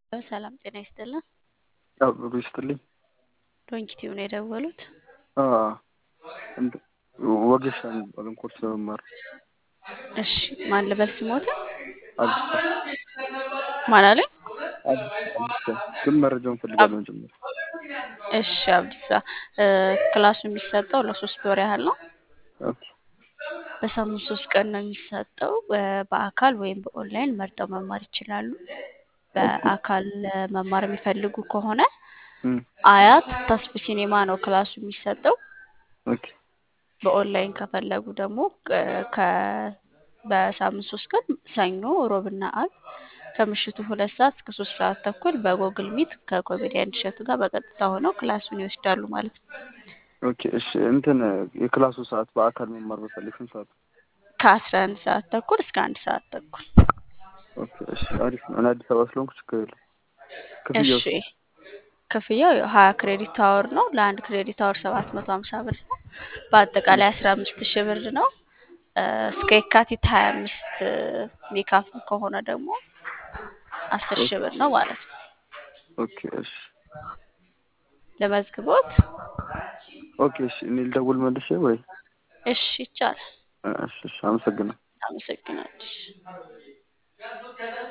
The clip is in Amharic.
ሰላም ጤና ይስጥልን። አብሮ ይስጥልኝ። ዶንኪቲቭ ነው የደወሉት። ወጌሻ የሚባለን ኮርስ ለመማር እሺ ማን ልበል ስሞታ? አዲስ ማን አለኝ? አዲስ ግን መረጃውን ፈልጋለሁ ጭምር። እሺ አብዲሳ ክላሱ የሚሰጠው ለሶስት ወር ያህል ነው። ኦኬ በሳምንት ሶስት ቀን ነው የሚሰጠው። በአካል ወይም በኦንላይን መርጠው መማር ይችላሉ። በአካል መማር የሚፈልጉ ከሆነ እም፣ አያት ተስፉ ሲኔማ ነው ክላሱ የሚሰጠው። ኦኬ በኦንላይን ከፈለጉ ደግሞ ከ በሳምንት ሶስት ቀን ሰኞ፣ ሮብና አርብ ከምሽቱ ሁለት ሰዓት እስከ ሶስት ሰዓት ተኩል በጎግል ሚት ከኮሜዲያን እሸቱ ጋር በቀጥታ ሆነው ክላሱን ይወስዳሉ ማለት ነው። ኦኬ እሺ እንትን የክላሱ ሰዓት በአካል መማር በፈልግ ስንት ሰዓት? ከአስራ አንድ ሰዓት ተኩል እስከ አንድ ሰዓት ተኩል። ኦኬ እሺ አሪፍ ነው። እኔ አዲስ አበባ ስለሆንኩ ችግር የለም። ክፍያው እሺ ክፍያው ሀያ ክሬዲት አወር ነው። ለአንድ ክሬዲት አወር ሰባት መቶ ሀምሳ ብር ነው። በአጠቃላይ አስራ አምስት ሺህ ብር ነው። እስከ የካቲት ሀያ አምስት የሚካፍል ከሆነ ደግሞ አስር ሺህ ብር ነው ማለት ነው። ኦኬ እሺ ለመዝግቦት ኦኬ እሺ እኔ ልደውል መልሼ ወይ? እሺ ይቻላል። እሺ እሺ አመሰግናለሁ። አመሰግናለሁ።